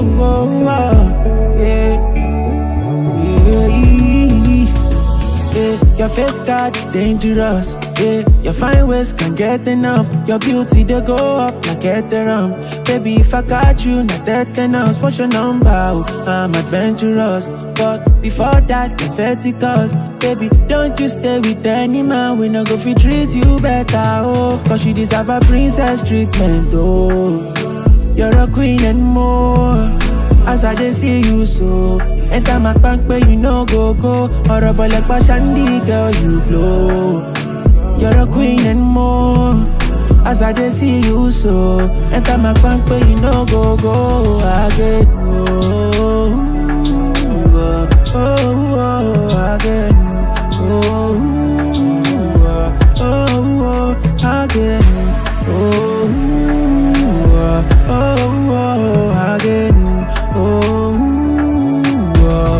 oh, oh, oh, yeah. Yeah, yeah. Your face got dangerous. Yeah, your fine ways can get enough. Your beauty they go up like Ethereum. Baby, if I got you, not that else. What's your number? Oh, I'm adventurous, but before that, patheticals. Baby, don't you stay with any man. We no go fi treat you better. Oh, cause you deserve a princess treatment. Oh, you're a queen and more. As I dey see you so Enter my bank but you no go go Horrible like Shandy girl you glow You're a queen and more As I dey see you so Enter my bank but you no go go I get oh, oh, oh, oh, I get oh, oh, oh, I get oh, oh, oh, I get Oh, oh.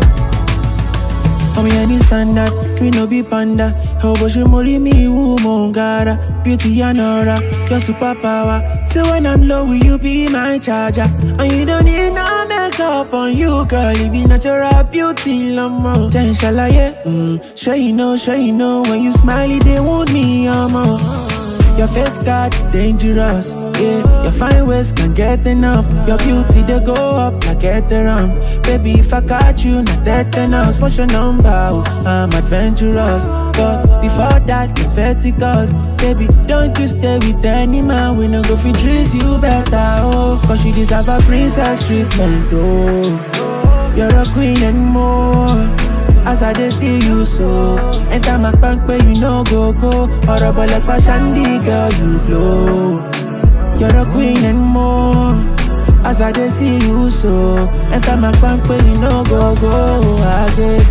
I'm any standard, we no be panda. How about you marry me, woman, gara? Beauty and aura, your superpower. So when I'm low, will you be my charger? And you don't need no makeup on you, girl. You be natural beauty, lama. Then shall I, yeah? Mm. Sure you know, sure you know. When you smiley, they want me, ama. Your face got dangerous, yeah. Your fine ways can get enough. Your beauty they go up like Ethereum. Baby, if I got you, not that else. What's your number? Oh, I'm adventurous, but before that, patheticals. Baby, don't you stay with any man. We no go fi treat you better, oh. Cause you deserve a princess treatment, oh. You're a queen and more. As I dey see you so Enter my bank but you no go go Horrible like Shandy girl you glow You're a queen and more As I dey see you so Enter my bank but you no go go I get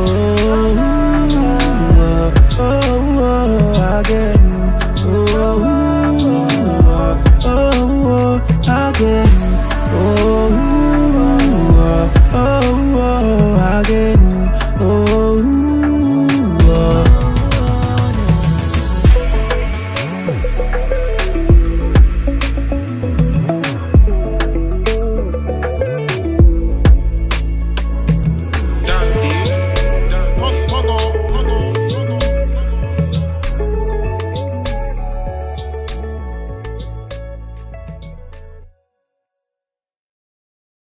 oh, oh, oh, oh, I get oh, oh, oh, oh, I get oh